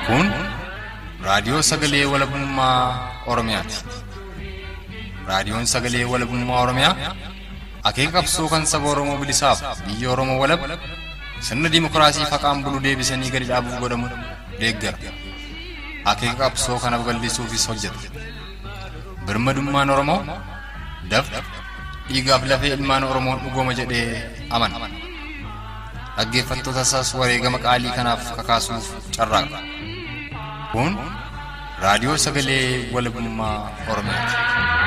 Kun raadiyoo sagalee walabummaa Oromiyaati. Raadiyoon sagalee walabummaa Oromiyaa akeeka qabsoo kan saba Oromoo bilisaaf biyya Oromoo walab sirna dimookiraasii faqaan bulu deebisanii gadi dhaabuuf godhamu deeggara. Akeeka qabsoo kana babal'isuufis hojjeta. Birmadummaan Oromoo dafqa dhiigaaf lafee ilmaan Oromoon dhugooma jedhee amana. Dhaggeeffattoota isaas wareegama qaalii kanaaf kakaasuuf carraaqa. Kun raadiyoo sagalee walabummaa Oromiyaati.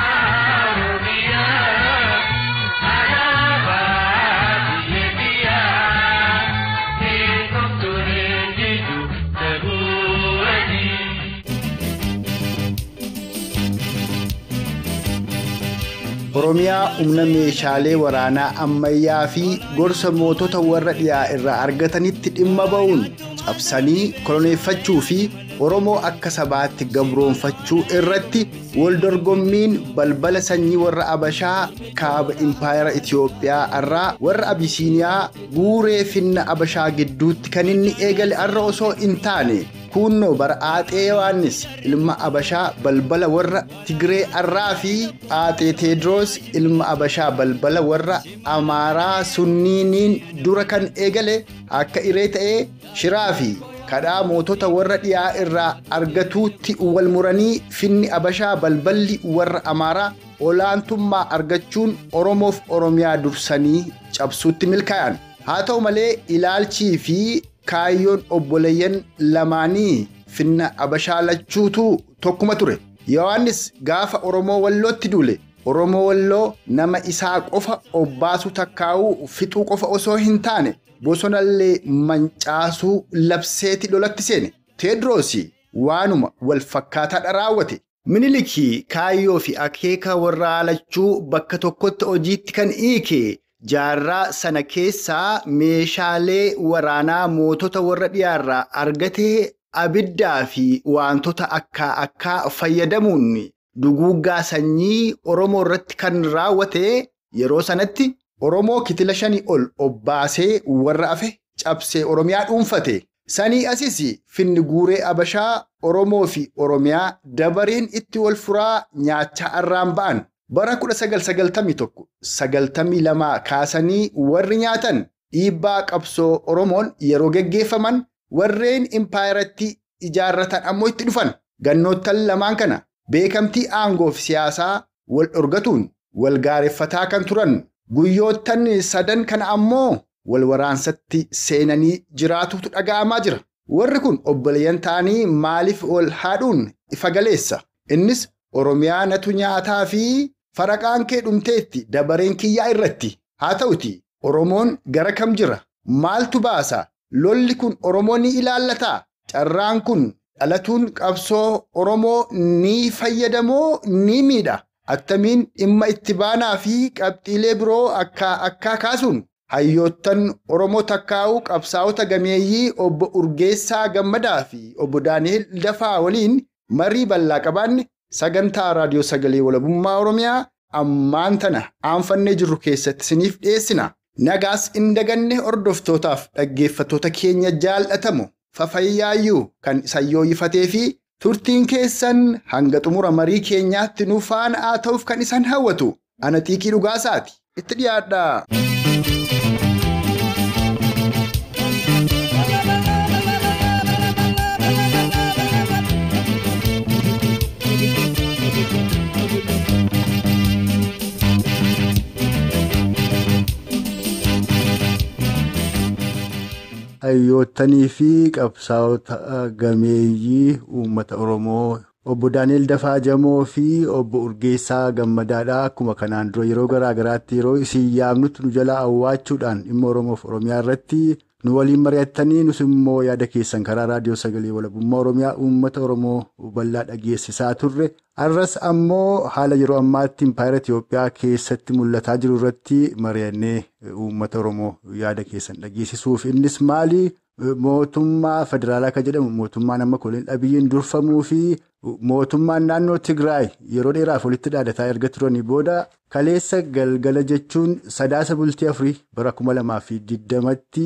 Oromiyaa humna meeshaalee waraanaa ammayyaa fi gorsa mootota warra dhiyaa irraa argatanitti dhimma ba'uun cabsanii koloneeffachuu fi Oromoo akka sabaatti gabroonfachuu irratti waldorgommiin balbala sanyii warra Abashaa kaaba impaayera Itiyoophiyaa irraa warra Abisiiniyaa guuree finna Abashaa gidduutti kan inni eegale arra osoo hin taane kunnoo bara Aaxee Yohaannis ilma Abashaa balbala warra Tigree arraa fi Aaxee Teediroos ilma Abashaa balbala warra Amaaraa sunniiniin dura kan eegale akka iree ta'ee shiraa fi kadhaa mootota warra dhiyaa irraa argatuutti wal muranii finni Abashaa balballi warra Amaaraa olaantummaa argachuun Oromoof Oromiyaa dursanii cabsuutti milkaa'an. Haa ta'u malee ilaalchii fi kaayyoon obboleeyyan lamaanii finna Abashaa lachuutu tokkuma ture. Yohaannis gaafa Oromoo Wallootti duule. Oromoo Walloo nama isaa qofa obbaasu takkaa'uu fixuu qofa osoo hin taane bosonallee mancaasuu labseeti lolatti seene. Teediroos waanuma wal fakkaataadha raawwate. Minilikii kaayyoo fi akeeka warraa lachuu bakka tokkotti hojiitti kan hiike. Jaarraa sana keessaa meeshaalee waraanaa mootota warra dhiyaarraa argatee abiddaa fi wantoota akka akkaa fayyadamuun duguuggaa sanyii Oromoo irratti kan raawwate yeroo sanatti Oromoo kitila shanii ol obbaasee warra hafe cabsee Oromiyaa dhuunfate. Sanii asis finni guuree Abashaa Oromoo fi Oromiyaa dabareen itti wal furaa nyaachaa irraan ba'an. Bara 1991-92 kaasanii warri nyaatan dhiibbaa qabsoo Oromoon yeroo geggeeffaman warreen impaayeratti ijaarratan ammoo itti dhufan. Gannoottan lamaan kana beekamtii aangoo fi siyaasaa wal dhorgatuun wal gaareffataa kan turan guyyoottan sadan kana ammoo wal waraansatti seenanii jiraatutu dhaga'amaa jira. Warri kun obboleeyyan ta'anii maaliif wal haadhuun ifa galeessa? Innis Oromiyaa natu nyaataa fi faraqaan kee dhumteetti dabareen kiyyaa irratti haa ta'uti Oromoon gara kam jira maaltu baasa lolli kun Oromoo ni ilaallataa carraan kun dhalatuun qabsoo Oromoo ni fayyadamoo ni miidha attamiin dhimma itti baanaa fi qabxiilee biroo akka akkaa kaasuun hayyoottan Oromoo takkaa'uu qabsaa'ota gameeyyii obbo Urgeessaa Gammadaa fi obbo Daani'el Dafaa waliin marii bal'aa qabaanne Sagantaa Raadiyoo Sagalee Walabummaa Oromiyaa ammaan tana aanfannee jirru keessatti isiniif dhiyeessina. Nagaas hin daganne hordoftootaaf dhaggeeffattoota keenya jaalatamu fafayyaayyuu kan isan yooyifatee fi turtiin keessan hanga xumura marii keenyaatti nu faana haa ta'uuf kan isan hawwatu. Ana xiiqii dhugaasaati. Itti dhiyaadhaa. Hayyoottanii fi qabsaa'ota gameeyyii uummata Oromoo obbo Daani'el Dafaa Jamoo fi obbo Urgeessaa Gammadaadha. Akkuma kanaan dura yeroo garaa garaatti yeroo isin yaamnutti nu jalaa awwaachuudhaan dhimma Oromoof Oromiyaa irratti nu waliin mari'attanii nus immoo yaada keessan karaa raadiyoo sagalee walabummaa Oromiyaa uummata Oromoo bal'aa dhageessisaa turre. Har'as ammoo haala yeroo ammaatti impaayera Itiyoophiyaa keessatti mul'ataa jiru irratti mari'annee uummata Oromoo yaada keessan dhageessisuuf innis maali? Mootummaa federaalaa kan jedhamu mootummaan amma koliin dhabiyyiin durfamuu fi mootummaan naannoo Tigraay yeroo dheeraaf walitti dhaadataa erga turanii booda kaleessa galgala jechuun sadaasa bultii afurii bara kuma lamaa fi digdamatti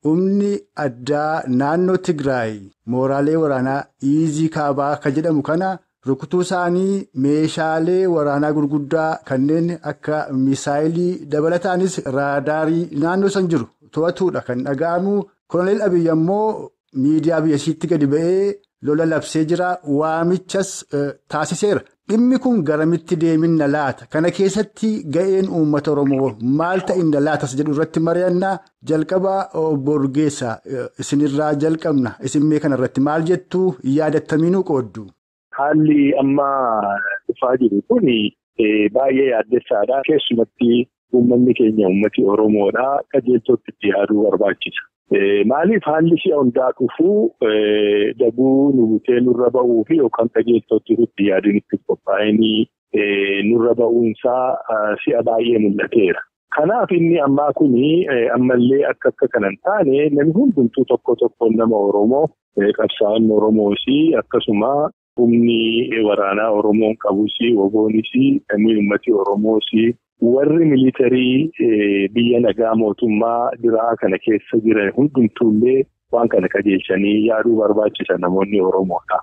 humni addaa naannoo Tigraay mooraalee waraanaa iizii kaabaa kan jedhamu kana rukutuu isaanii meeshaalee waraanaa gurguddaa kanneen akka misaayilii dabalataanis raadaarii naannoo san jiru to'atuudha kan dhaga'amu. Koloneel Abiyyi ammoo miidiyaa biyyasiitti gadi ba'ee lola labsee jira waamichas taasiseera. Dhimmi kun garamitti deemina laata? Kana keessatti ga'een uummata Oromoo maal ta'inna laatas jedhu irratti mari'annaa jalqaba obbo Urgeessaa isinirraa jalqabna. Isin mee kanarratti maal jettu yaadattamiinuu qooddu? Haalli amma dhufaa jiru kun baay'ee yaaddessaadha. Keessumatti uummanni keenya uummati Oromoodha. Qajeeltootti itti yaaduu barbaachisa. Maaliif haalli si'a hundaa dhufuu dabuu nu butee nurra ba'uu fi yookaan qajeeltootti itti yaaduun itti qophaa'inii nurra ba'uunsaa si'a baay'ee mul'ateera. Kanaaf inni ammaa kuni ammallee akka akka kana hin taane namni hundumtuu tokko tokkoon nama Oromoo qabsaa'onni Oromoos akkasuma humni waraanaa Oromoon qabus woboonis namni uummati Oromoos. Warri militarii biyya nagaa mootummaa biraa kana keessa jiran hundumtuullee waan kana qajeelchanii yaaduu barbaachisa namoonni Oromoodha.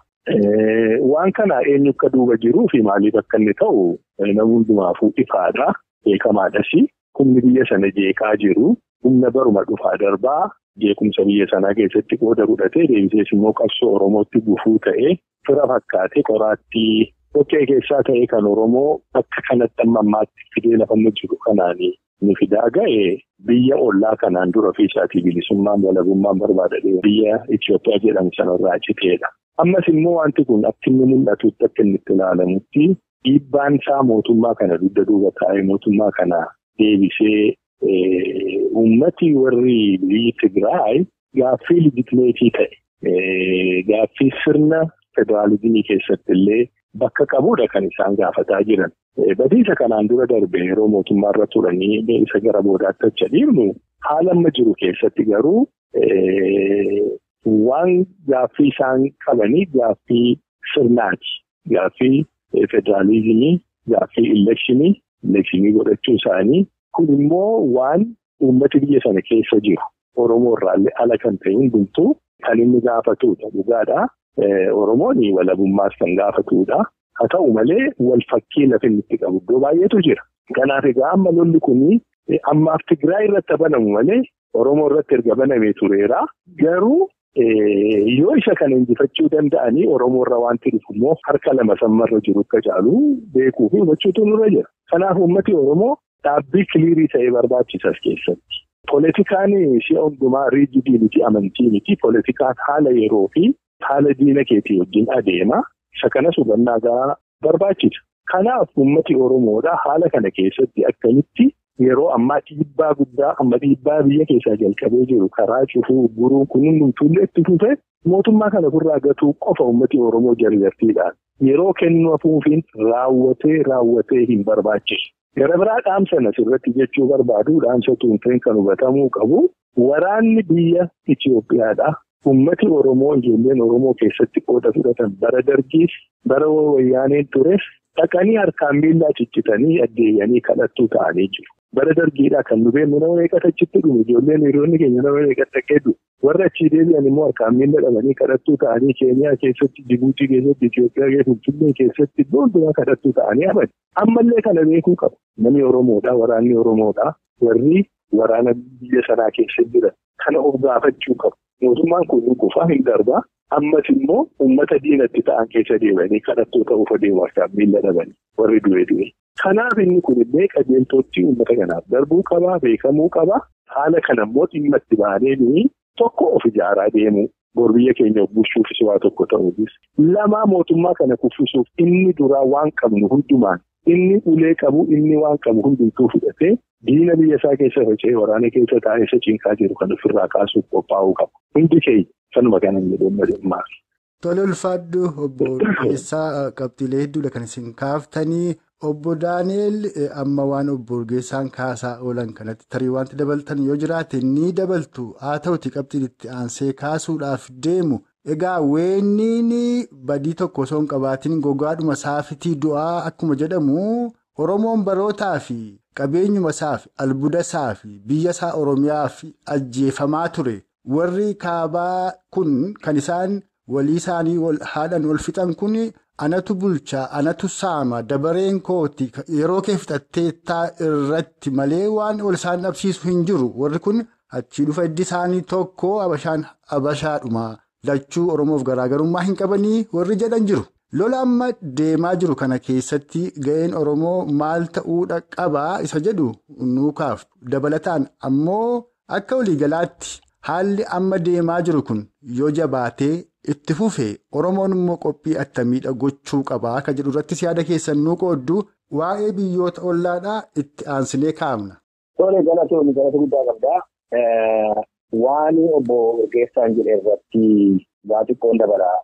Waan kana eenyu akka duuba jiruu fi maaliif akka inni ta'u nama hundumaafuu ifaadha. Beekamaadhas. Humni biyya sana jeeqaa jiru. Humna baruma dhufaa darbaa jeequmsa biyya sanaa keessatti qooda fudhatee deebisees immoo qabsoo Oromootti gufuu ta'ee fira fakkaatee qoraattii. Dhoqqee keessaa ta'e kan Oromoo akka kanatti amma ammaatti fidee lafa jiru kanaan ni fidaa ga'e biyya ollaa kanaan dura ofiisaatii bilisummaan walabummaan barbaadadhe biyya Itoophiyaa jedhamu sanarraa citeedha. Ammas immoo wanti kun akka inni mul'atutti akka inni itti ilaalamutti dhiibbaan isaa mootummaa kana dugda duuba taa'ee mootummaa kana deebisee uummati warri biyyi Tigraay gaaffii ligitimeetii ta'e gaaffii sirna federaalizimii keessatti illee. Bakka qabuudha kan isaan gaafataa jiran. Badiisa kanaan dura darbe yeroo mootummaarra turanii isa gara boodaatti achi dhiibnu haala amma jiru keessatti garuu waan gaaffii isaan qabanii gaaffii sirnaati. Gaaffii federaalizimii, gaaffii elekshinii, elekshinii godhachuu isaanii kun immoo waan uummati biyya sana keessa jiru. Oromoo irraallee ala kan ta'e hundumtuu kan inni gaafatudha. Dhugaadhaa. Oromoon walabummaas kan gaafatudha. Haa ta'u malee wal fakkii lafa inni itti qabu iddoo baay'eetu jira. Kanaaf egaa amma lolli kun ammaaf Tigraay irratti banamu malee Oromoo irratti erga banamee tureera. Garuu yoo isa kana injifachuu danda'anii Oromoo irra wanti dhufu immoo harka lama sammarra jiru akka caalu beekuu fi hubachuutu nurra jira. Kanaaf uummati Oromoo dhaabbii kiliirii ta'ee barbaachisas keessatti. Poolitikaan si'a hundumaa riijidii miti amantii miti. Poolitikaan haala yeroo fi haala diina keetii wajjin adeema. Isa kanas hubannaa gahaa barbaachisa. Kanaaf uummati Oromoodhaa haala kana keessatti akkamitti yeroo ammaa dhiibbaa guddaa amma dhiibbaa biyya keessaa jalqabee jiru karaa cufuu guruu kunuunsuullee itti fufee mootummaa kana ofirraa gatuu qofa uummati Oromoo jarjartiidhaan yeroo kennu hafuufiin raawwatee raawwatee hin barbaachisu. Gara biraa dhaamsan asirratti jechuu barbaadu dhaamsa tuunfeen kan hubatamuu qabu waraanni biyya Itoophiyaadha. Uummati Oromoo ijoolleen Oromoo keessatti qooda fudhatan bara dargiis bara wayyaaneen tures dhaqanii harkaan miillaa ciccitanii addeeyyanii kadhattuu ta'anii jiru. Bara dargiidhaa kan nu beeknu nama meeqatu achitti dhume ijoolleen hiriyoonni keenya nama meeqatu dhaqee warra achii deebi'an immoo harkaan miilla dhabanii kadhattuu ta'anii Keeniyaa keessatti Jibuutii keessatti Itoophiyaa keessatti Finfinnee keessatti iddoo hundumaa kadhattuu ta'anii hafan. Ammallee kana beekuu qabu. Namni Oromoodhaa waraanni Oromoodhaa warri waraana biyya sanaa keessa jiran kana of gaafachuu qabu. Mootummaan kun gufaa hin darbaa. Ammas immoo uummata diinatti ta'an keessa deemanii kadhattoota ufa deemu harkaan miilla dhabanii warri du'e du'e. Kanaaf inni kunillee qajeeltootti uummata kanaaf darbuu qabaa beekamuu qabaa. Haala kana immoo dhimma itti baanee tokko of ijaaraa deemuu bor biyya keenya bulchuufis waa tokko ta'uufis. Lamaa mootummaa kana kuffisuuf inni duraa waan qabnu hundumaan inni ulee qabu inni waan qabu hundumtuu fudhatee diina biyya isaa keessa faca'ee waraana keessa taa'ee isa cinqaa jiru kan ofirraa kaasuuf qophaa'uu qaba. Hundi keenya kanuma kana jedhamu dhimmaa. Tole ulfaaddu obbo Urgeessaa qabxiilee hedduudha kan isin kaaftanii obbo Daaneel amma waan obbo Urgeessaan kaasaa oolan kanatti tarii wanti dabaltan yoo jiraate ni dabaltu haa ta'uti qabxiin itti aansee kaasuudhaaf deemu. Egaa weenniin badii tokko osoo hin qabaatiin gogaadhuma saafitii du'aa akkuma jedhamu Oromoon barootaa fi qabeenyuma isaa fi albuuda isaa fi biyya isaa Oromiyaa fi ajjeefamaa ture. warri kaabaa kun kan isaan walii isaanii haadhan wal fixan kun anatu bulchaa anatu saama dabareen kooti yeroo kee fixatteettaa irratti malee waan ol isaan dhabsiisu hin jiru warri kun achii dhufa iddi isaanii tokko abashaan abashaadhuma lachuu oromoof garaagarummaa hin qabanii warri jedhan jiru. lola amma deemaa jiru kana keessatti ga'een oromoo maal ta'uudha qabaa isa jedhu nuukaaf dabalataan ammoo akka waliigalaatti haalli amma deemaa jiru kun yoo jabaatee itti fufee oromoon immoo qophii attamiidha gochuu qabaa akka jedhu irrattis yaada keessan nuu qooddu waa'ee biyyoota ollaadhaa itti aansinee kaa'amna. Tole galatoonni galata guddaa qabdaa. Waan obbo Urgeessaan jedhe irratti waa xiqqoon dabalaa.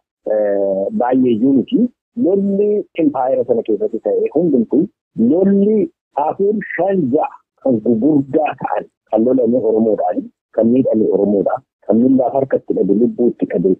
Baay'ee iyyuu miti lolli impaayera sana keessatti ta'e hundumtuu lolli afur shan ja'a kan gugurdaa ta'an kan lolame Oromoodhaan kan miidhame Oromoodha. Kan miillaaf harkatti dhabe lubbuutti dhabe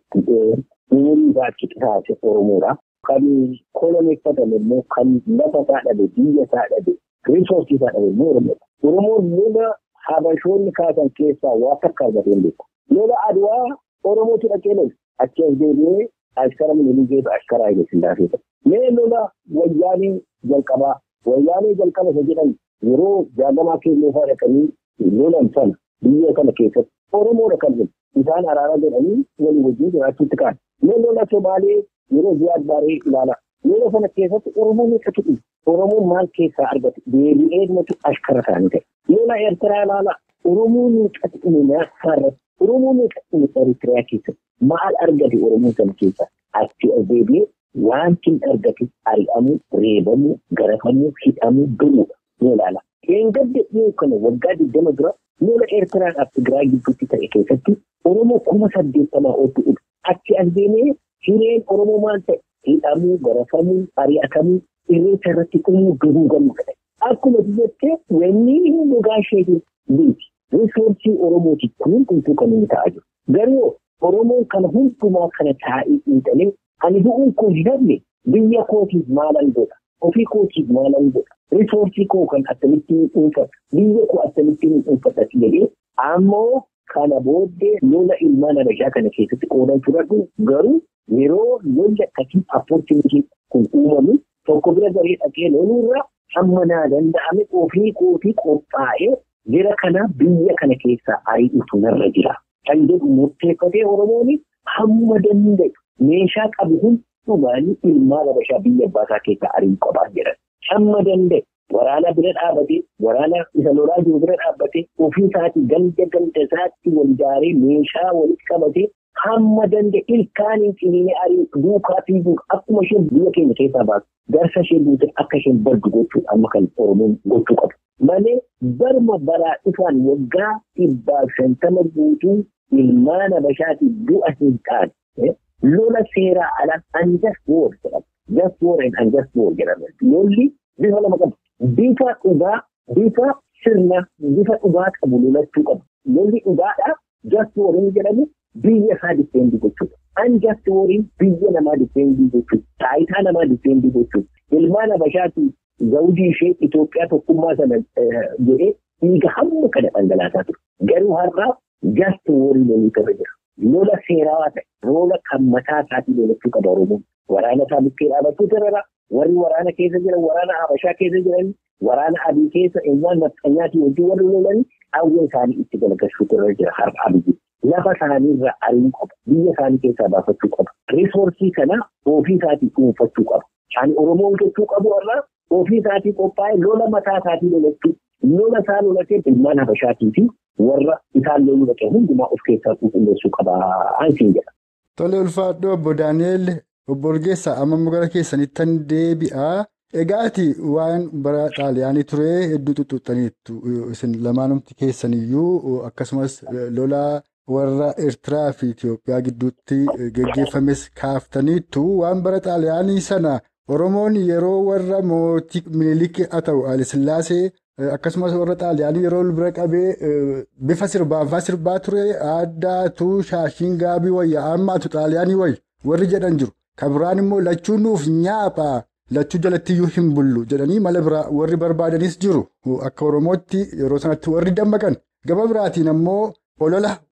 umurii isaa achi qisaase Oromoodha. Kan koloneeffatan immoo kan lafa isaa dhabe biyya isaa dhabe riisoorsii isaa dhabe immoo Oromoodha. Oromoon lola habashoonni kaasan keessaa waa takka argatee hin beeku. Lola Adwaa Oromootu dhaqee lolu achi as deebi'ee Ashkara Minilikee Ashkara Haile Sillaasee ta'e. Mee lola wayyaanee jalqabaa wayyaanee jalqaba isa jedhan yeroo jaalamaa keelloo fa'aa dhaqanii lolan sana biyya kana keessatti Oromoodha kan jiru isaan araara jedhanii walii wajjin jiraachuutti kaan. Mee lola Somaalee yeroo Ziyaad Baaree ilaala. Lola sana keessatti Oromoon meeqatu dhufe? Oromoon maal keessaa argate? Deebi'ee dhumatu ashkara isaanii ta'e. Lola Eertiraa ilaala. Oromoon meeqatu dhume nyaata irratti? Oromoon meeqatu dhume Eritiriyaa keessatti? Maal argate Oromoon sana keessaa? Achi as deebi'ee wanti hin argate ari'amuu, reebamuu, garafamuu, hidhamuu, du'uudha. Ni ilaala. Qeengadde dhiyoo kana waggaa digdama dura lola Eertiraadhaaf Tigraay gidduutti ta'e keessatti Oromoo kuma saddeettamaa ooltu dhufe. Achi as deemee hireen Oromoo maal ta'e? Hidhamuu, garafamuu, ari'atamuu, irreecha irratti dhumuu, duguugamuu ta'e. Akkuma jettee wanni gogaa isheetiin biiti. Riisoorsii Oromooti kun hundumtuu kan inni ta'aa jiru. Garuu Oromoon kana hundumaa kana taa'ee xiinxalee ani du'uun koo hin hafne biyya kootiif maalan godha? Ofii kootiif maalan godha? Riisoorsii koo kan akkamittiin dhuunfata? Biyya koo akkamittiin dhuunfata jedhee ammoo kana booddee lola ilmaan habashaa kana keessatti qoodan fudhatu garuu yeroo lolli akkasii appoortinitii kun uumamu tokko bira garee dhaqee loluurra hamma naa danda'ame ofii kootii qophaa'ee jira kana biyya kana keessaa ari'utu narra jira. Kan jedhu murteeffatee Oromoon hamma danda'e meeshaa qabu hundumaan ilmaan habashaa biyya abbaasaa keessaa ari'uu qabaa jedhan. Hamma danda'e waraana bira dhaabbatee waraana isa lolaa jiru bira dhaabbatee ofii isaatii ganda ganda isaatti wal ijaaree meeshaa walitti qabatee hamma danda'e ilkaaniin ciniinee ari'u duukaa fiiguu akkuma isheen biyya keenya keessaa baasu garsa ishee buutee akka isheen baddu gochuu amma kan Oromoon gochuu qabu. Malee barma baraa dhufaan waggaa dhibbaaf shantama guutuu ilmaan habashaatiif du'a hin taane lola seeraa ala unjust war jedhama. Just war and unjust war jedhama. Lolli bifa lama qabu. Bifa dhugaa, bifa sirna, bifa dhugaa qabu lolachuu qabu. Lolli dhugaadhaa just war inni jedhamu biyya isaa difeendi jechuudha. Unjust wariin biyya namaa difeendi jechuudha. Taayitaa namaa difeendi jechuudha. Ilmaan habashaatiif zawudii ishee Itoophiyaa tokkummaa sana jedhee dhiiga hamma kana dhangalaasaa ture. Garuu har'aaf just warii lolii qaba jira. Lola seerawaa ta'e, lola kan mataa isaatii lolachuu qaba Oromoon. Waraana isaa bukkee dhaabachuu irra warri waraana keessa jiran, waraana Habashaa keessa jiran, waraana adii keessa ilmaan nafxanyaatii wajjin warri lolan hawwa isaanii itti galagalchuutu irra jira har'a abiyyi. Lafa isaanii irraa ari'uu qaba. Biyya isaanii keessaa baafachuu qaba. Riisoorsii kana ofii isaatii dhuunfachuu qaba. Kan Oromoon gochuu qabu irraa ofii isaatii qophaa'e lola mataa isaatii lolachuu. Lola isaa lolatee ilmaan Habashaatii fi warra isaan loluu dhaqee hundumaa of keessaa qulqulleessuu qabaa hansiin jedha. Tole ulfaadhoo obbo Daani'eel obbo Urgeessaa amma gara keessanittan deebi'aa. Egaa ati waan bara xaaliyaanii ture hedduu tuttuqxaniittu isin lamaanumti keessaniyyuu akkasumas lola warra Eertiraa fi Itoophiyaa gidduutti geggeeffames kaaftaniittu waan bara xaaliyaanii sana Oromoon yeroo warra mootii Minilik haa ta'u Haayilasillaasee akkasumas warra xaaliyaanii yeroo bira qabee bifa sirbaafaa sirbaa ture aadaatu shaashiin gaabii wayya ammaatu xaaliyaanii wayya warri jedhan jiru. Kan biraan immoo lachuun nuuf nyaaphaa. Lachuu jalattiyyuu hin bullu jedhanii mala biraa warri barbaadanis jiru akka Oromootti yeroo sanatti warri dammaqan gama biraatiin ammoo olola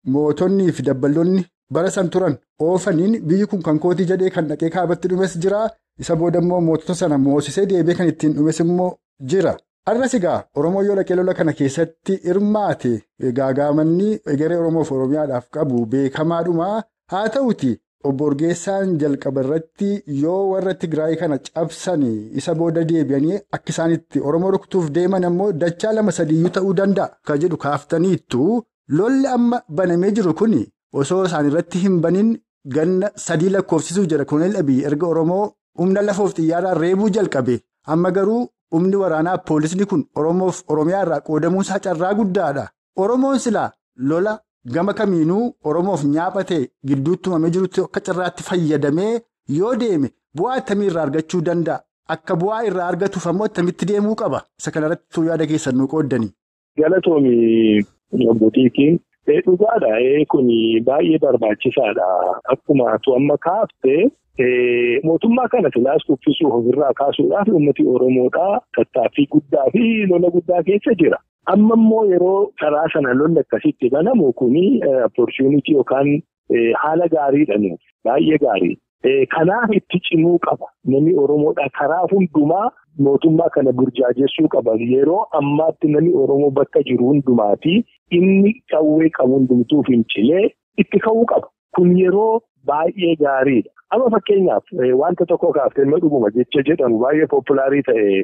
mootonnii fi dabballoonni bara san turan oofaniin biyyi kun kan kootii jedhee kan dhaqee kaabatti dhumes jira. Isa booda immoo mootota sana moosisee deebee kan ittiin dhumes immoo jira. Har'as egaa Oromoo yoo dhaqee lola kana keessatti hirmaate gaagaamanni egeree Oromoof Oromiyaadhaaf qabu beekamaadhuma haa ta'uti obbo Urgeessaan jalqaba irratti yoo warra Tigraay kana cabsan isa booda deebi'anii akka isaanitti Oromoo rukutuuf deeman ammoo dachaa lama sadiiyyuu ta'uu danda'a kan jedhu kaaftaniittu lolli amma banamee jiru kun osoo isaan irratti hin banin ganna sadii lakkoofsisuuf jedha Koonel Abiy erga Oromoo humna lafoof xiyyaaraan reebuu jalqabe amma garuu. Humni waraanaa poolisni kun Oromoof Oromiyaa irraa qoodamuu isaa carraa guddaadha. Oromoon silaa lola gama kamiinuu Oromoof nyaaphatee gidduutti uumamee jirutti akka carraatti fayyadamee yoo deeme bu'aa akkamii irraa argachuu danda'a? Akka bu'aa irraa argatuuf ammoo akkamitti deemuu qaba? Isa kanarratti yaada keessan nu qooddanii. Galatoomii Obbotiitiin dhugaadha. Kun baay'ee barbaachisaadha. Akkuma atu amma kaaftee. Mootummaa kana silaas kuffisuuf ofirraa kaasuudhaaf uummati Oromoodhaa tattaaffii guddaa fi lola guddaa keessa jira. Amma immoo yeroo karaa sana lolli akkasitti banamu kuni opportunity yookaan haala gaariidha nuuf baay'ee gaarii. Kanaaf itti cimuu qaba. Namni Oromoodhaa karaa hundumaa mootummaa kana burjaajessuu qaba. Yeroo ammaatti namni Oromoo bakka jiru hundumaati inni qawwee qabu hundumtuu fincilee itti ka'uu qaba. Kun yeroo baay'ee gaariidha. Amma fakkeenyaaf wanta tokko kaaftee dhuguma jecha jedhamu baay'ee populaarii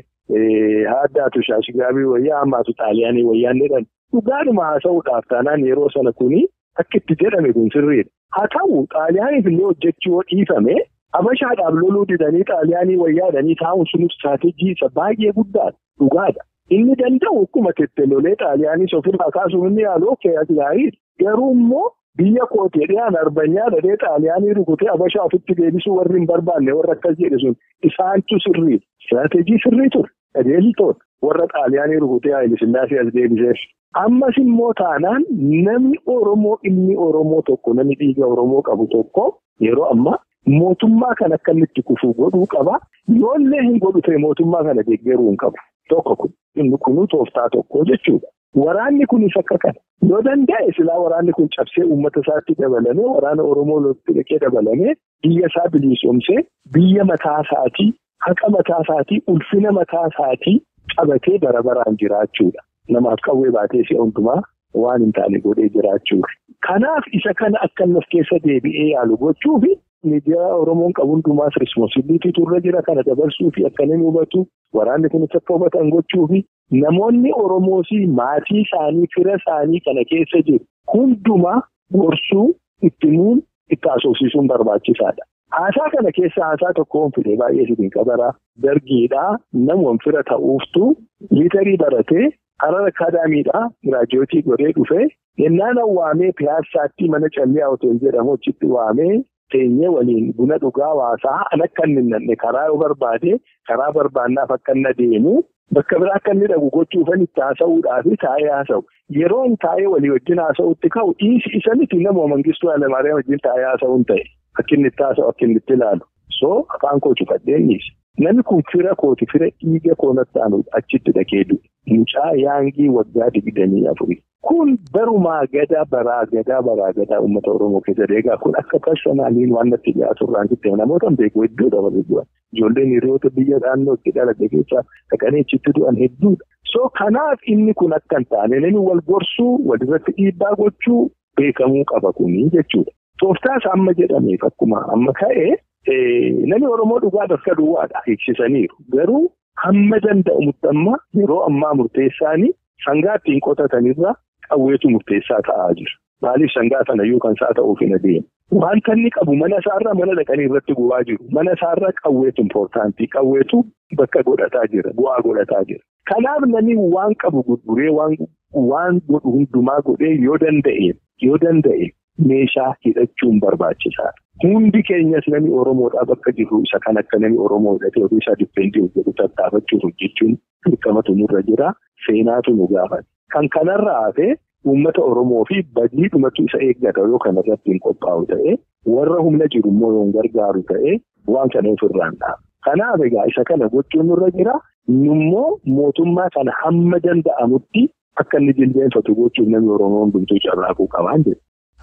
ta'e haaddaatu shaashigaabii wayyaa ammaatu xaaliyaanii wayyaan jedhan dhugaadhuma haasa'uudhaaf taanaan yeroo sana kuni akka itti jedhame kun sirriidha. Haa ta'u xaaliyaaniif illee hojjechuu dhiifame habashaadhaaf loluu didanii xaaliyaanii wayyaadhanii taa'uun sunuuf istiraatejii isa baay'ee guddaadha dhugaadha. Inni danda'u akkuma tettelolee xaaliyaanii ofirraa kaasuuf inni yaaluu gaariidha. Garuu immoo. Biyya kootee dhiyaan arbanyaa dhadhee xaaliyaanii rukutee habashaa ofitti deebisuu warri hin barbaanne warra akkas jedhe sun isaantu sirrii istiraatejii sirrii ture qajeeltoodha warra xaaliyaanii rukutee Haayilisillaasee as deebiseef. Ammas immoo taanaan namni Oromoo ilmi Oromoo tokko namni dhiiga Oromoo qabu tokko yeroo ammaa mootummaa kan akka inni itti kufuu godhuu qaba yoollee hin godhu ta'e mootummaa kana deeggaruu hin qabu tokko kun inni kunuu tooftaa tokko jechuudha. Waraanni kunis akka kana yoo danda'e silaa waraanni kun cabsee uummata isaatti dabalamee waraana Oromoo lolatti dhaqee dabalamee biyya isaa bilisoomsee biyya mataa isaatii haqa mataa isaatii ulfina mataa isaatii qabatee bara baraan jiraachuudha. Namaaf qawwee baatee si'a hundumaa waan hin taane godhee jiraachuudha. Kanaaf isa kana akka inni of keessa deebi'ee yaalu gochuufi miidiyaa Oromoon qabu hundumaas rispoonsibiliitii turre jira kana dabarsuu fi akka inni hubatu waraanni kunis akka hubatan gochuu fi namoonni Oromoos maatii isaanii fira isaanii kana keessa jiru hundumaa gorsuu itti muun itti haasofsiisuun barbaachisaadha. Haasaa kana keessa haasaa tokkoon fide baay'ee sibiin qabaraa dargiidhaa namoonni fira ta'uuftu liitarii baratee harar akaadaamiidhaa giraajootii godhee dhufee yennaan waamee piyaassaatti mana callee hotel jedhamu achitti waamee. Teenyee waliin buna dhugaa waasaa an akka inni nanne karaa yoo barbaade karaa barbaannaaf akka inni adeemu bakka biraa akka inni dhagu gochuufan itti haasa'uudhaaf taa'ee haasa'u. Yeroo inni taa'ee walii wajjin haasa'utti ka'u dhiisi isa miti nama mangistuu Hayilamaariyaam wajjin taa'ee haasa'uun ta'e akka inni itti haasa'u akka inni itti ilaalu. So afaan koo cufadheen dhiise. Namni kun fira kooti fira dhiiga koonatti aanu achitti dhaqee du'e. Mucaa yaangii waggaa digdamii afurii. Kun barumaa gadaa baraa gadaa baraa gadaa uummata Oromoo keessa deegaa kun akka personaaliin waan natti dhiyaatu irraan kittee namoota beeku hedduu dabalee du'an. Ijoolleen hiriyoota biyya naannoo itti dhalate keessaa dhaqanii achitti du'an hedduudha. So kanaaf inni kun akka hin taane namni wal gorsuu walirratti dhiibbaa gochuu beekamuu qaba kuni jechuudha. Tooftaas amma jedhameef akkuma amma ka'e namni Oromoo dhugaa bakka duwwaadha eegsisaniiru. Garuu hamma danda'amutti amma yeroo ammaa murteessaanii sangaa ittiin qotatanirra qawweetu murteessaa ta'aa jira. Maaliif sangaa sana iyyuu kan isaa ta'uuf hin adeemu. Wanta inni qabu mana isaarraa mana dhaqanii irratti gubaa jiru. Mana isaarraa qawweetu impoortaantii. Qawweetu bakka godhataa jira. Bu'aa godhataa jira. Kanaaf namni waan qabu gurguree waan godhu hundumaa godhee yoo danda'e yoo danda'e meeshaa hidhachuun barbaachisaadha. Hundi keenyas namni Oromoodhaa bakka jiru isa kan akka namni Oromoo hidhatee ofii isaa dippeentii hojjetu tattaafachuuf hojjechuun dirqamatu nurra jira. Seenaatu nu gaafate. Kan kanarraa hafee uummata Oromoo fi badiidhumatu isa eeggata yoo kanarratti hin qophaa'u ta'e warra humna jiru immoo yoo gargaaru ta'e waan kana ofirraan dhaaba. Kanaaf egaa isa kana gochuun nurra jira. Nummoo mootummaa kana hamma danda'amutti akka inni jilbeenfatu gochuuf namni Oromoo hundumtuu carraaquu qabaan jedhu.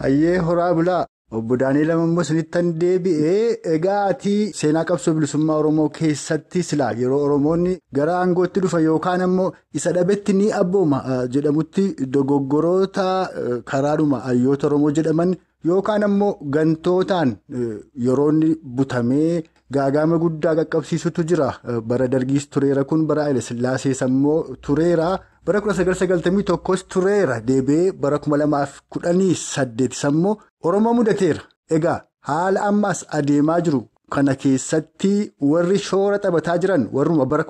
Hayyee horaa bulaa obbo Daani'eel Ammoo isinittan deebi'ee egaa ati seenaa qabsoo bilisummaa Oromoo keessatti silaa yeroo Oromoonni gara aangootti dhufan yookaan ammoo isa dhabetti ni abbooma jedhamutti dogoggoroota karaadhuma hayyoota Oromoo jedhaman yookaan ammoo gantootaan yeroo inni butamee gaagama guddaa qaqqabsiisutu jira bara dargiis tureera kun bara Haile Sillaasees ammoo tureera. bara 1991 tureera deebi'ee bara 2018 ammoo oromoo mudateera egaa haala ammaas adeemaa jiru kana keessatti warri shoora taphataa jiran warruma bara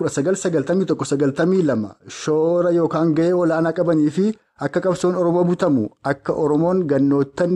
1991-92 shoora yookaan gahee olaanaa qabanii fi akka qabsoon oromoo butamu akka oromoon gannoottan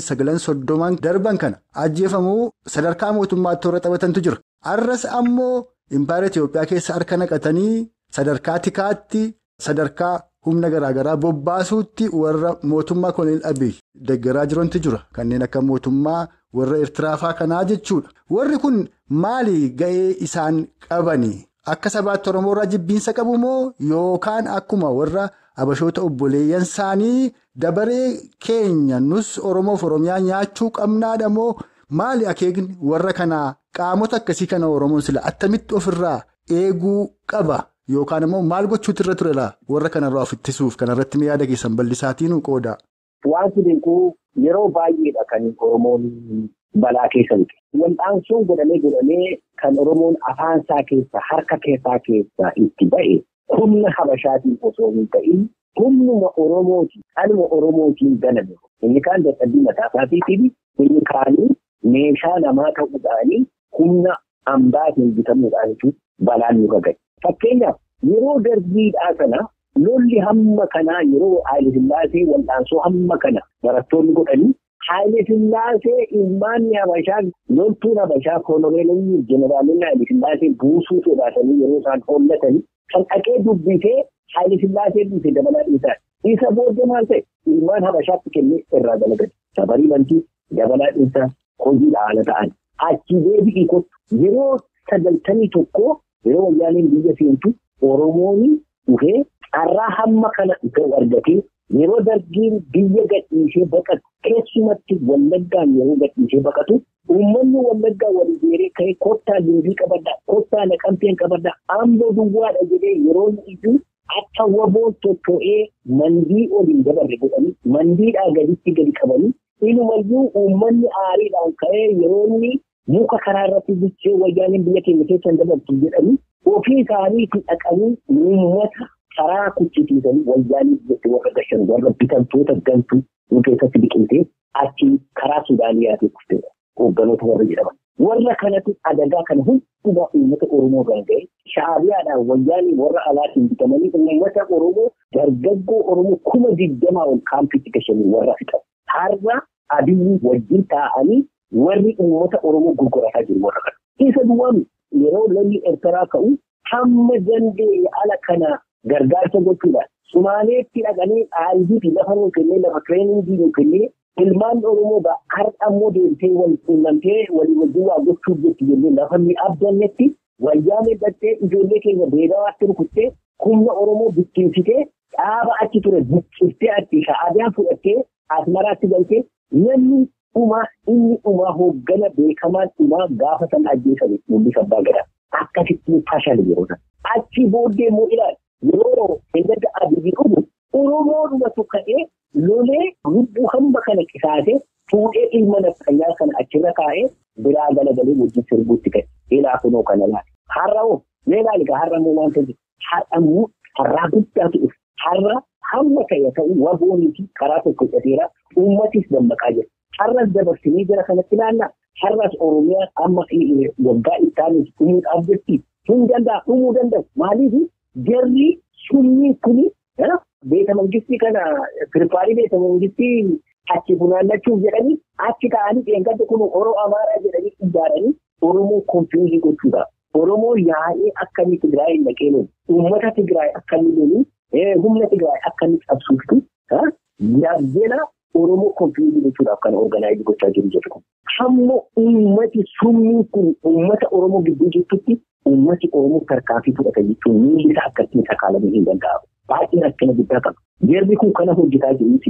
29-30 darban kana ajjeefamuu sadarkaa mootummaatti toora taphatantu jira arras ammoo impaayera Itiyoophiyaa keessa harka naqatanii sadarkaa tikaatti. Sadarkaa humna garaagaraa bobbaasuutti warra mootummaa koloneel Abiy deeggaraa jirantu jira. Kanneen akka mootummaa warra Eertiraafaa kanaa jechuudha. Warri kun maali ga'ee isaan qabanii? Akka sabaatti Oromoo irraa jibbiinsa qabu moo yookaan akkuma warra Habashoota obboleeyyan isaanii dabaree keenya nus Oromoof Oromiyaa nyaachuu qabnaadha moo maali akeekni warra kanaa qaamota akkasii kana Oromoon sila attamitti ofirraa eeguu qaba? Yookaan immoo maal gochuutu irra ture laa warra kanarraa of ittisuuf kanarratti yaada keessan bal'isaatiin qooda. Wanti beekuu yeroo baay'eedha kan Oromoon balaa keessa bu'e. Wal'aansoon godhamee godhamee kan Oromoon afaansaa keessa harka keessaa keessa itti ba'e humna Habashaatiin osoo hin ta'in humnuma Oromootiin dhaluma Oromootiin ganame. Inni kaan dadhabbii mataa isaatiitiin inni kaanii meeshaa namaa ta'uudhaanii humna hambaatiin bitamuudhaanitu balaan nurra gahe. Fakkeenyaaf yeroo darbiidhaa kana lolli hamma kanaa yeroo Haayile Sillaasee wal'aansoo hamma kana barattoonni godhanii Haayile Sillaasee ilmaanni Habashaa loltuun Habashaa koloneelonni jeneraalonni Haayile Sillaasee buusuu sodaatanii yeroo isaan hollatanii kan dhaqee dubbisee Haayile Sillaasee dubbise dabalaa dhiisaa. Isa booddee maal ta'e ilmaan Habashaatti kennee irraa galagale. Sabarii bantii dabalaa dhiisaa hojiidha haala ta'an. Achi deebi'ii kottu yeroo sagaltamii tokkoo. Yeroo wayyaaniin biyya seentu Oromoon dhufee carraa hamma kana ta'u argatee yeroo dargiin biyya gadhiisee baqatu keessumatti wallaggaan yeroo gadhiisee baqatu uummanni wallaggaa walii jeeree ka'ee kottaa leenjii qabaddaa kottaa naqamteen qabaddaa amboo duwwaadha jedhee yeroo iyyuu akka waboon tottoo'ee mandii oliin dabarre godhanii mandiidhaa gaditti gadi qabanii inumayyuu uummanni aariidhaan ka'ee yeroo inni. Muka karaa irratti bichee wayyaaniin biyya keenya keessan dabartu jedhanii ofii isaaniitti dhaqanii uummata karaa kuchisiisanii wayyaanii biyyatti warra gashan warra bitamtoota gantuu nu keessatti biqiltee achi karaa Suudaaniyaatiif kufteedha. Hoogganoota warra jedhaman. Warra kanatti adagaa kana hundumaa uummata Oromoo ganga'e shaabiyaadhaan wayyaanii warra alaatiin bitamanii uummata Oromoo dargaggoo Oromoo kuma digdamaa ol kaampiitti gashanii warra fixan. Har'a abiyyi wajjin taa'anii. Warri uummata Oromoo gurgurataa jiru warra kana. Isa duwwaan yeroo lolli Eertiraa ka'u hamma dandeenye ala kana gargaarsa gochuudhaan Sumaaleetti dhaqanii aayidii fi lafa nuu kennee lafa tireeningii nuu kennee ilmaan Oromoo har'a ammoo deemtee wal quunnamtee walii wajjin waa gochuuf jetti jennee lafa inni abdannetti wayyaanee dhattee ijoollee keenya beelawaatti rukuttee humna Oromoo bittinsitee dhaaba achi ture buqqiftee achi sha'aadiyaan fudhattee asmaraatti galtee namni. Dhumaa inni dhumaa hooggana beekamaan dhumaa gaafa sana ajjeesame mul'isa abbaa gadaa akkasitti fashale yeroo sana. Achi booddee immoo ilaali yeroo eeggadda abidii dhufu Oromoodhumatu ka'ee lolee lubbuu hamba kana qisaasee fuudhee ilma nafxanyaa kana achirra kaa'ee biraa galagalee wajjin sirbuutti ka'e. Ilaa kunoo kana laata. Har'a hoo mee ilaali gaa har'a immoo waanta jiru. Har'a immoo har'aa guddaatu dhufu. Har'a hamma ta'e ta'u waboonii fi karaa tokko hidhateera uummatis dammaqaa jira. Har'as dabarsinee jira kanatti ilaallaa. Har'as Oromiyaa amma waggaa itti aanuuf dhumuudhaaf jirti. Hin danda'a dhumuu danda'u. Maaliif jarri summii kuni beeta mangistii kana firfaarii beeta mangistii achi funaannachuuf jedhanii achi ta'anii dheengadda kun Oromoo Amaaraa jedhanii ijaaranii Oromoo konfiyuuzii gochuudha. Oromoo yaa'ee akkamii Tigraay naqee lolu. Uummata Tigraay akkamii lolu. Humna Tigraay akkamii qabsuuftu. Yaabdena Oromoo konfiyuuzii gochuudhaaf kan organaayizii gochaa jiru jedhu kun. Hamma uummati summii kun uummata Oromoo gidduu jirtutti uummati Oromoo tarkaanfii fudhata jechuun miilli isaa akkasiin sakaalamuu hin danda'amu. Baay'ee rakkina guddaa qaba. Jarri kun kana hojjetaa jiru isin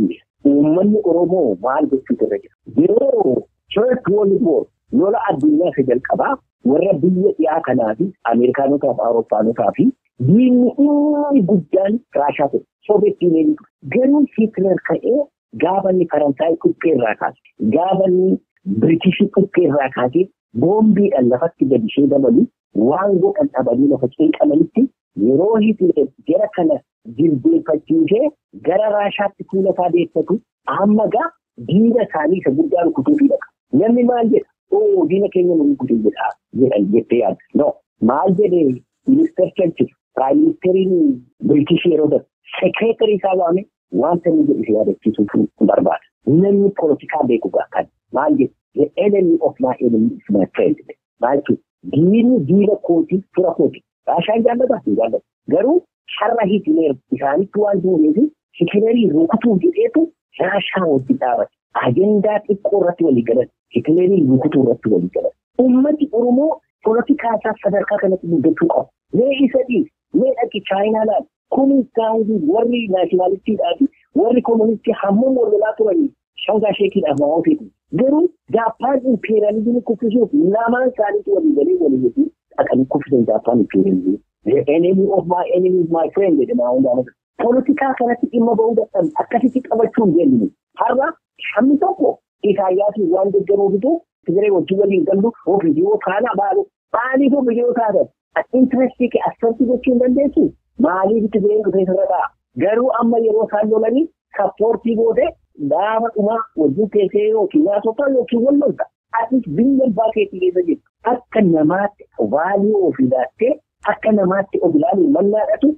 uummanni Oromoo maal gochuutu irra jira? Yeroo First World War lola addunyaa isa jalqabaa warra biyya dhiyaa kanaa fi Ameerikaanotaa fi Awurooppaanotaa fi diinni inni guddaan Raashaa ture. Soobeet Yuuniyoonii ture. Garuu Hitler ka'ee gaafa inni Faransaay quqqee irraa kaase gaafa inni Biriitishii quqqee irraa kaasee boombiidhaan lafatti gadi ishee dabalu waan godhan dhabanii lafa qeeqamanitti yeroo Hitler jara kana jilbeeffachiisee gara Raashaatti fuula isaa deeffatu amma gaa diina isaanii isa guddaa rukutuufii dhaqa. Namni maal jedha? Oo diina keenya nu rukutee jedha jedhan jettee yaadda. No maal jedhee ministeer Churchill Prime Ministeriin Biriitish yeroo darbe sekireetarii isaa waame wanta inni jedhu yaadachiisuuf barbaada. Namni poolitikaa beeku kan maal jedhu the enemy of my enemy is my friend. Maal jechuudha? Diinni diina kootii fira kooti. Raashaan jaallataa hin jaallatu. Garuu har'a Hitler isaanitti waan duuneef Hitlerii rukutuuf jedheetu Raashaa wajjin dhaabate. Agendaa xiqqoo irratti walii galan Hitlerii rukutuu irratti walii galan. Uummanni Oromoo poolitikaa isaa sadarkaa kanatti guddachuu qabu. Mee isa dhiis, mee dhaqi Chaayinaa laal. Kuni gaa'ilii warri naashinaalistiidhaa fi warri koomunistii hammam wal lolaa turanii shangaa sheekiidhaaf nama ofiiti. Garuu Jaappaan impeeriyalizimii kuffisuuf lamaan isaaniitu walii galee walii galee dhaqanii kuffisan Jaappaan impeeriyalizimii. The enemy of my enemy is my friend jedhama hundaama. Poolitikaa kanatti dhimma bahuu dadhabe akkasitti qabachuu hin jennu. Har'a hammi tokko Isaayyaasiin waan deeggaruu fidu Tigiree wajjin waliin gallu oo viidiyoo kaana baalu maaliif viidiyoo taatan intirestii kee asirratti gochuu hin dandeessu maaliif Tigireen dhufee sirra ta'a. Garuu amma yeroo isaan lolanii sappoortii gootee gaafa dhumaa wajjin teessee yookiin nyaatota yookiin wal lolta. Atis biyya abbaa keetii keessa jirtu akka namaatti vaalii ofii laattee akka namaatti of ilaaluun mallaadhatu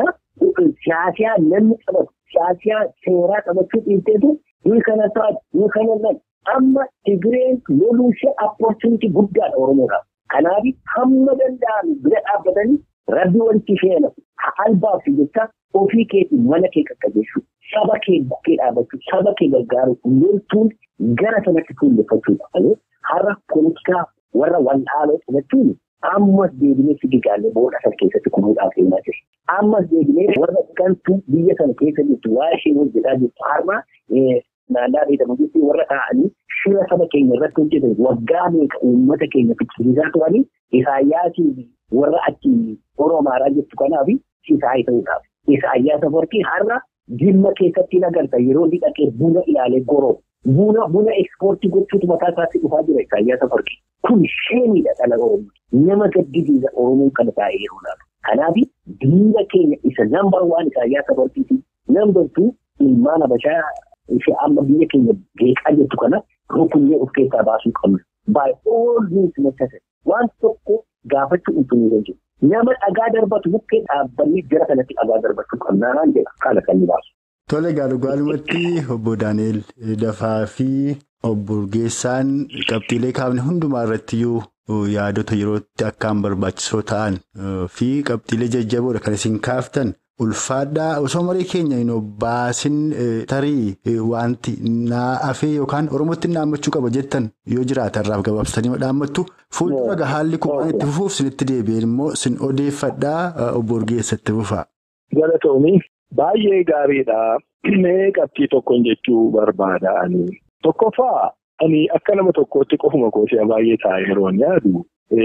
siyaasiyaa namni qabatu siyaasiyaa seeraa qabachuu dhiibteetu ni kana taatu ni kana nan amma Tigireen loluu ishee apportunitii guddaadha Oromoodhaaf. Kanaaf hamma danda'an bira dhaabbatanii rabbi walitti ishee albaaf jecha ofii keetiin mana kee qaqqabeessuu saba kee bukkee dhaabachuu saba kee gargaaru loltuun gara sanatti fuulleffachuudha malee har'a poolitikaa warra waldhaaloo qabachuun ammas deebinee fiigaalee booda sana keessatti kunuudhaaf deemaa jira. Ammas deebinee warra gantuu biyya sana keessa jirtu waa isheen hojjetaa jirtu har'a naannaa beekamuutti warra taa'anii shira saba keenya irratti hojjetan waggaa meeqa uummata keenya fichisiisaa turanii isaayyaasii warra achi oromaaraa jettu kanaaf sisaayii ta'uudhaaf. Isaayyaa safarkii har'a dhimma keessatti agarta yeroo inni dhaqee buna ilaalee goroo. Buna buna ekspoortii gochuutu mataa isaatti dhufaa jira Isaayyaa Safarkii. Kun sheemiidha dhala Oromoo. Nama gaddisiisa Oromoo kana taa'ee yeroo laalu. Kanaaf diina keenya isa nambar waan Isaayyaa Safarkiiti. Nambar tuu ilmaan Habashaa ishee amma biyya keenya geeqaa jettu kana rukunnee of keessaa baasuu qabna. By all means necessary. Waan tokko gaafachuu hin jiru. Nama dhagaa darbatu bukkee dhaabbannee jara kanatti dhagaa darbachuu qabnaa jedha kana kan inni baasu. Tole gaalugaalumatti obbo Daani'el Dafaa fi obbo Urgeessaan qabxiilee kaafne hundumaa irrattiyyuu yaadota yerootti akkaan barbaachisoo ta'an fi qabxiilee jajjaboodha kan isin kaaftan ulfaadhaa osoo marii keenya hin baasin tarii wanti naafee yookaan oromootti naammachuu qaba jettan yoo jiraatan irraaf gabaabsitanii dhaammattu fuuldura haalli kun waan itti fufuuf sinitti deebi'een immoo sin odeeffadhaa obbo Urgeessatti fufaa. Galatoomii. Baay'ee gaariidha. Mee qabxii tokkoon jechuu barbaada ani. Tokkoffaa ani akka nama tokkootti qofuma koosee baay'ee ta'a yeroo yaadu.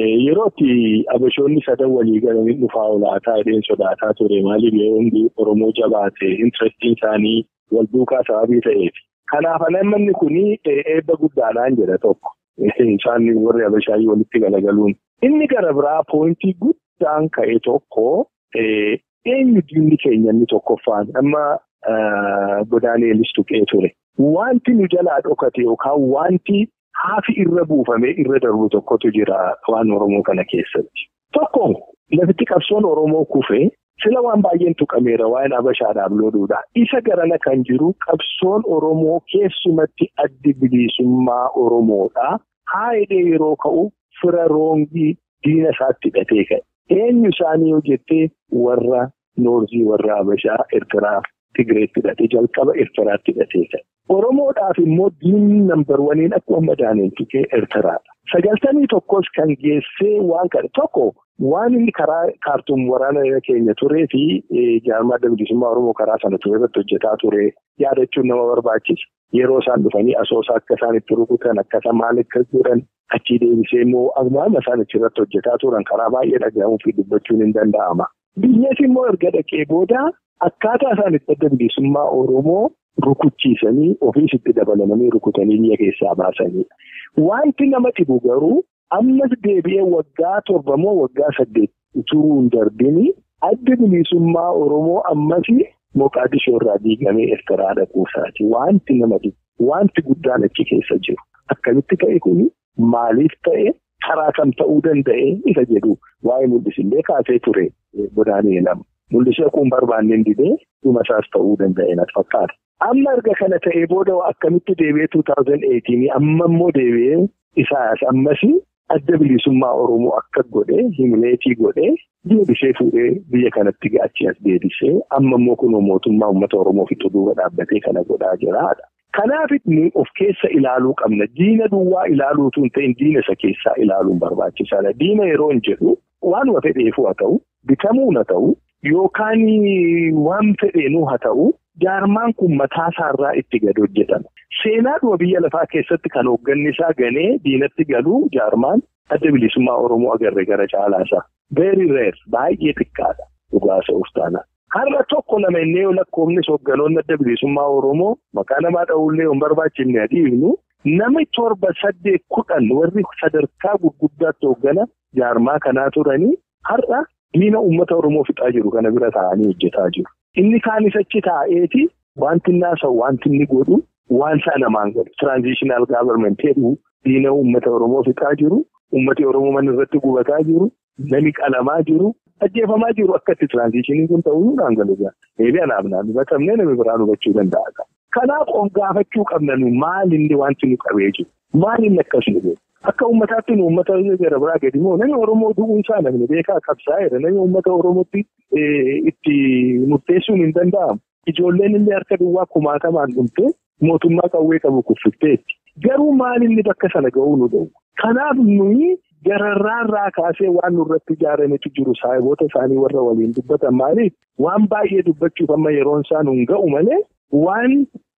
Yerootti abashoonni sadan walii galanii dhufaa olaataa edeen sodaataa ture maaliif yeroo hundi Oromoo jabaate intirestiin isaanii wal duukaa sababii ta'eef. Kanaaf namni kun eebba guddaadhaan jedha tokko. Isaan warri abashaayyii walitti galagaluun. Inni gara biraa poointii guddaan ka'e tokko. Eenyu diinni keenya inni tokkoffaan amma Daani'elis tuqee ture. Wanti nu jalaa dhokate yookaan wanti haafi irra buufamee irra darbu tokkotu jira waan Oromoo kana keessatti. Tokko lafitti qabsoon Oromoo kufee sila waan baay'een tuqameera waan Habashaadhaaf looluudha. Isa garana kan jiru qabsoon Oromoo keessumatti addi bilisummaa Oromoodha. Haayidee yeroo ka'u fira roongii diina isaatti hidhatee ka'e. Eenyu isaanii hojjettee warra noorzii warra Habashaa Eertiraaf Tigireetti hidhatee jalqaba Eertiraatti hidhatee ka'e. Oromoodhaaf immoo diinni nambar waniin akkuma Daani'el tuqee Eertiraadha. Sagaltamii tokkos kan geessee waan kana tokko waan inni karaa kaartuum waraana keenya turee fi jaarmaa adda bilisummaa Oromoo karaa sana ture irratti hojjetaa ture yaadachuun nama barbaachisa. Yeroo isaan dhufanii asoosaa akka isaan itti rukutan akkasa maal akka godhan achii deebisee immoo akkuma isaan achirratti hojjetaa turan karaa baay'ee dhaga'amuu fi dubbachuun hin danda'ama. Biyyas immoo erga dhaqee booda akkaataa isaan itti adda bilisummaa Oromoo rukuchiisanii ofiis itti dabalamanii rukutanii biyya keessaa baasanidha. Wanti nama dhibu garuu ammas deebi'ee waggaa torba moo waggaa saddeet turuu hin darbini adda bilisummaa Oromoo ammas Moqaadishoo irraa diigamee Eertiraa dhaquusaati. Wanti nama dhibu wanti guddaan achi keessa jiru. Akkamitti ta'e kuni maaliif ta'e karaa kam ta'uu danda'e isa jedhu waa'ee mul'isillee kaasee ture godaanee lama. Mul'isee kun barbaanneen didee dhuma isaas ta'uu danda'e natti fakkaata. Amma erga kana ta'ee booda akkamitti deebi'ee 2018 amma immoo deebi'ee isaas ammas adda bilisummaa Oromoo akka godhee himileetii godhee deebisee fuudhee biyya kanatti achi as deebisee amma immoo kunuu mootummaa uummata Oromoo fixu duuba dhaabbatee kana godhaa jiraadha. Kanaaf nu of keessa ilaaluu qabna. Diina duwwaa ilaaluutu hin ta'in diina isa keessaa ilaaluun barbaachisaadha. Diina yeroo hin jedhu waanuma fedheefuu haa ta'u bitamuun haa ta'u yookaan waan fedheenuu haa ta'u. Jaarmaan kun mataa isaarraa itti gad hojjetama. Seenaadhuma biyya lafaa keessatti kan hoogganni isaa ganee diinatti galuu jaarmaan adda bilisummaa Oromoo agarre gara caalaasaa. Very rare baay'ee xiqqaadha dhugaasa uftaanaa. Har'a tokko lama innee yoo lakkoofnis hoogganoonni adda bilisummaa Oromoo maqaa namaa dha'ullee hin barbaachifne adiifnu namni torba saddeet kudhan warri sadarkaa gurguddaatti hooggana jaarmaa kanaa turanii har'a diina uummata Oromoo fixaa jiru kana bira taa'anii hojjetaa jiru. Inni kaanis achi taa'eeti wanti inni haasa'u wanti inni godhu waan isaa namaan galu. Tiraanzishinaal gaavarmenti jedhu diina uummata Oromoo fixaa jiru. Uummati Oromoo mana irratti gubataa jiru. Nami qalamaa jiru. Ajjeefamaa jiru akkatti tiraanzishiniin kun ta'uu naan galu jira. Eebii anaaf naan hubatamnee namni biraan hubachuu danda'a. Kanaaf of gaafachuu qabna nu maal inni wanti nu qabee jiru? Maal inni akkas nu godhu? Akka uummataatti nu uummata gara biraa gadi moo namni Oromoo du'uun isaa namni beekaa qabsaa'eera. Namni uummata Oromootti itti murteessuun hin danda'amu. Ijoolleen illee harka duwwaa kumaatamaan dhumtee mootummaa qawwee qabu kuffifteetti. Garuu maal inni bakka sana ga'uu nu da'u? Kanaaf nuyi gararraarraa kaasee waan nurratti ijaarametu jiru saayiboota isaanii warra waliin dubbatan maaliif waan baay'ee dubbachuuf amma yeroon isaa nun ga'u malee waan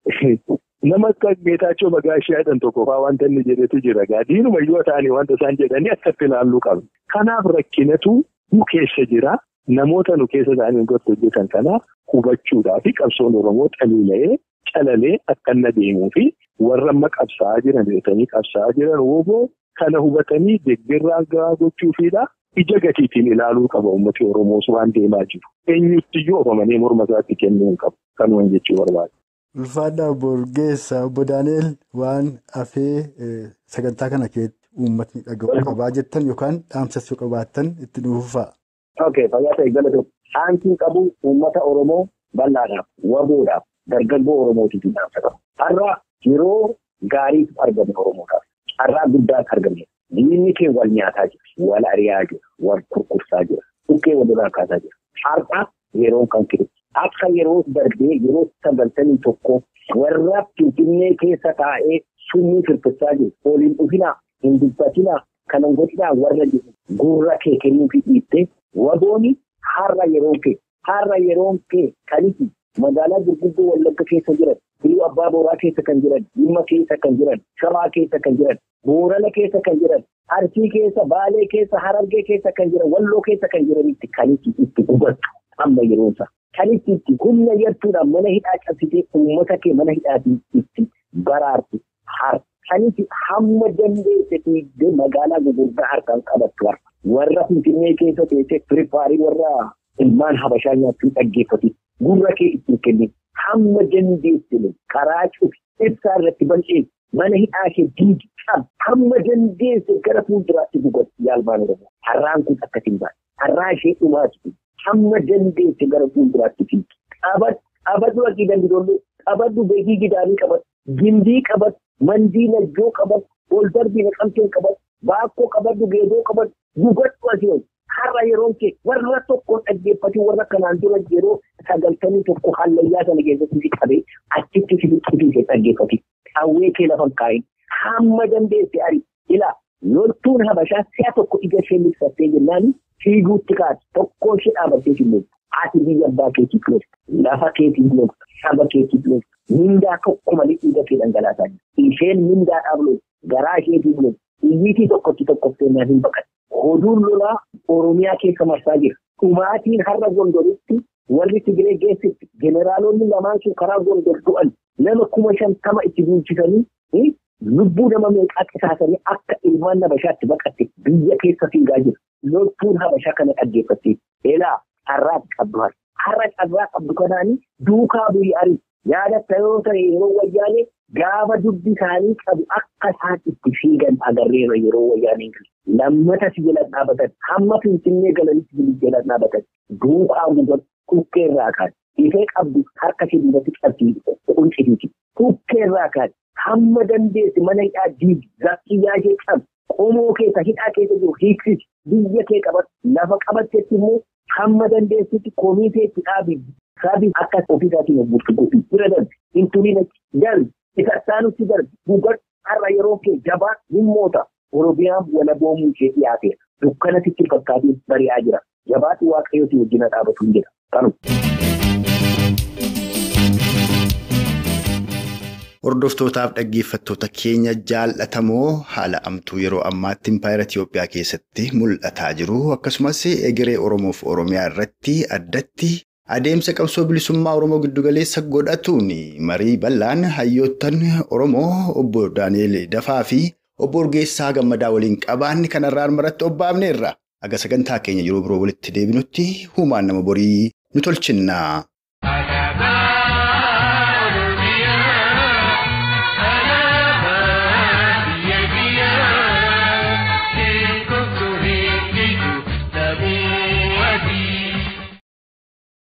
nama akka Geetaachoo Bagaashii jedhan tokko fa'aa wanta inni jedhetu jira gaadiinuma iyyuu ta'anii wanta isaan jedhanii akkatti ilaalluu qabna. Kanaaf rakkinatu nu keessa jira. Namoota nu keessa ta'anii irratti hojjetan kana hubachuudhaa fi qabsoon Oromoo xaliila'ee calalee akka inni adeemuu fi warra amma qabsaa'aa jiran beekanii qabsaa'aa jiran wooboo kana hubatanii deeggarraa gahaa gochuufiidha. Ija gatiitiin ilaaluu qaba uummati Oromoos waan deemaa jiru. Eenyutti oofamanii morma isaatti kennuu hin qabu. Kanumaan jechuu barbaada. Ulfaadhaa Borgeessaa obbo Daani'el waan hafee sagantaa kana keessatti uummatni dhaga'uu qabaa jettan yookaan dhaamsas yoo qabaattan itti dhuunfaa. Ok fayyaa ta'e galatoom. Dhaamsiin qabu uummata Oromoo bal'aadhaaf, waboodhaaf, dargaggoo Oromootiif dhaamsa qabu. Har'a yeroo gaariitu argame Oromoodhaaf. Har'aa guddaatu argame. Diinni kee wal nyaataa jira, wal ari'aa jira, wal kurkursaa jira, dhukkee walirraa kaasaa jira. Har'a yeroon kan kiru. Akka yeroo darbee yeroo sagaltamii tokko warra Finfinnee keessa taa'ee summii firfirsaa jiru. Oliin dhufinaa, hin dubbatinaa, kanan godhinaa warra jiru. Gurra kee kennuufi dhiibbee wabooni har'a yeroon kee har'a yeroon kee kaniti magaalaa gurguddoo wallagga keessa jiran biluu abbaa booraa keessa kan jiran dhimma keessa kan jiran shawaa keessa kan jiran boorana keessa kan jiran arsii keessa baalee keessa harargee keessa kan jiran walloo keessa kan jiranitti kaniti itti hubattu amma yeroonsa kaniti itti humna yartuudhaan mana hidhaa cabsitee uummata kee mana hidhaatii itti baraartu har kaniti hamma dandeesse fiigdee magaalaa gurguddaa harkaan qabattu harka. warra finfinnee keessa teessee piripaarii warra ilmaan habashaa nyaattuu dhaggeeffatu gurra kee ittiin kennin hamma dandeessine karaa cufi ibsaa irratti bal'ee mana hidhaa kee diigi qab hamma dandeesse gara fuulduraatti gugatti yaalmaan oromoo har'aan kun akkasin ba'a har'aa ishee dhumaati hamma dandeesse gara fuulduraatti fiigi qabadhu akkii dandidoollee qabadhu beekii gidaanii qabadhu gindii qabadhu mandii najjoo qabadhu ol darbii naqamteen qabadhu baakkoo qabadhu geedoo qabadhu. Gugadhu asii har'a yeroon kee warra tokkoon dhaggeeffatu warra kanaan dura yeroo sagaltamii tokko hallayyaa sana keessatti qabee achitti fidutti dhaggeeffatu. Qawwee kee lafa kaa'in hamma dandeesse ari ila loltuun habashaa si'a tokko ija ishee milkattee jennaan fiiguutti kaati tokko ishee dhaabattee hin ati biyya abbaa keetiif lolta lafa keetiif lolta saba keetiif lolta mindaa tokko malee dhiiga kee dhangalaasaa jirti isheen mindaadhaaf lolta garaa isheetiif lolta iyyiitii tokkotti tokkoffeenyaa hin baqate hoduun lolaa oromiyaa keessa marsaa jira dhumaatiin har'a gondoritti warri Tigiree geessitti jeneraalonni lamaan sun karaa gondor du'an nama kuma shantama itti bulchisanii lubbuu nama meeqaa qisaasanii akka ilmaan habashaatti baqatte biyya keessa fiigaa jira. Loltuun habashaa kana dhaggeeffattee eelaa har'aati qabdu har'a. Har'a carraa qabdu kanaanii duukaa bu'ii arii yaadatta yoo ta'e yeroo wayyaanee gaafa dubbi isaanii qabu akka isaan itti fiigan agarreera yeroo wayyaaneen galu. Lammata si jala dhaabatan hamma finfinnee galanitti si jala dhaabatan duukaa guban kukkee irraa kaati. Ifee qabdu harka ishee duubatti qabdi quncitiiti. Kukkee irraa kaati. Hamma dandeessi mana hidhaa diigi zakkiyyaa ishee qabu qomoo keessa hidhaa keessa jiru hiiksisi biyya kee qabat lafa qabattetti immoo hamma dandeessitti komiiteetti dhaabi saabii akka ofiisaatiin hojjetu godhi bira darbi hintuliin darbi isa isaanutti darbi gugar har'a yeroo kee jabaa dhimmoota oromiyaan walaboomuu ishee dhiyaateera dukkana sitti fakkaatee bari'aa jira jabaatu waaqayyooti wajjina dhaabatu hin jedha kanu. Hordoftootaaf dhaggeeffattoota keenya jaallatamoo haala amtuu yeroo ammaatti impaayera Itiyoophiyaa keessatti mul'ataa jiru akkasumas egeree Oromoof Oromiyaa irratti addatti adeemsa qabsoo bilisummaa Oromoo giddugaleessa godhatuun marii bal'aan hayyoottan Oromoo obbo Daani'eel Dafaa fi obbo Urgeessaa Gammadaa waliin qabaanni kanarraan maratti obbaafneerra. Aga sagantaa keenya yeroo biroo walitti deebinutti huumaan nama borii nu tolchinna.